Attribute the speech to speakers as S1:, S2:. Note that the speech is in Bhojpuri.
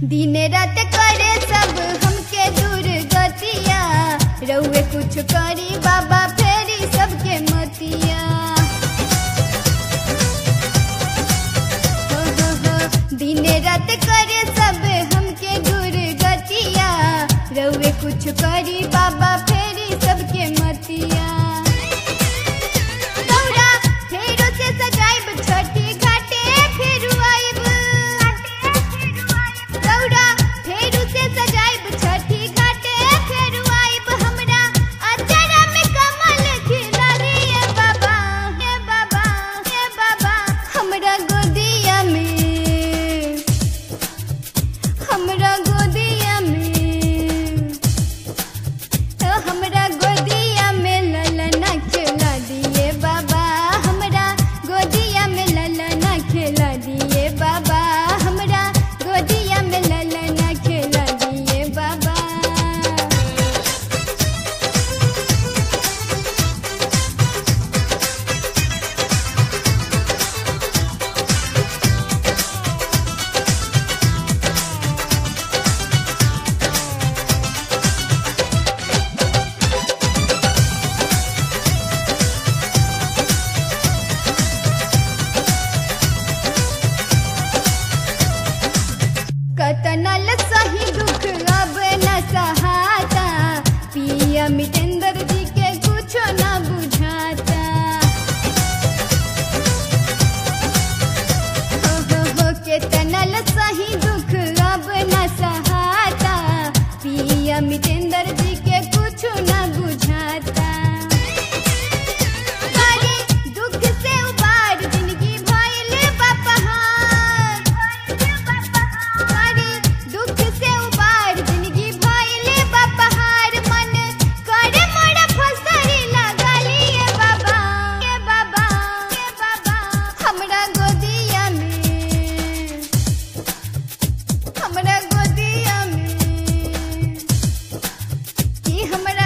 S1: दिन रात करे सब हमके दूर गतिया रउए कुछ करी बाबा फेरी सबके मतिया हो, हो, हो, दिन रात करे सब हमके दूर गतिया रउए कुछ करी बाबा फेरी सबके मतिया दौड़ा फेरो से सजाइब छठी घाटे फेरू आइब दौड़ा फेरू से सजाइब छठी घाटे फेरू आइब हमरा अचरा में कमल खिला रे बाबा हे बाबा हे बाबा हमरा गोदिया में हमरा गोदिया में तो हमरा गोदिया में ललना खेला दिए बाबा हमरा गोदिया में ललना खेला दिए बाबा हमरा गोदिया में ललना खेला दिए बाबा कतनल सही दुख अब न सहाता पिया मितेंद्र जी के कुछो न बुझाता हो हो हो केतनल सही दुख अब न सहाता पिया मितेंद्र जी के कुछो न बुझाता अरे दुख से उबार जिंदगी भइले बपहार अरे दुख से उबार जिंदगी भइले बपहार मन करे मोरा फसरी लगा लिए बाबा के बाबा के बाबा हमरा गोदिया में हमरा गोदिया में कि हमरा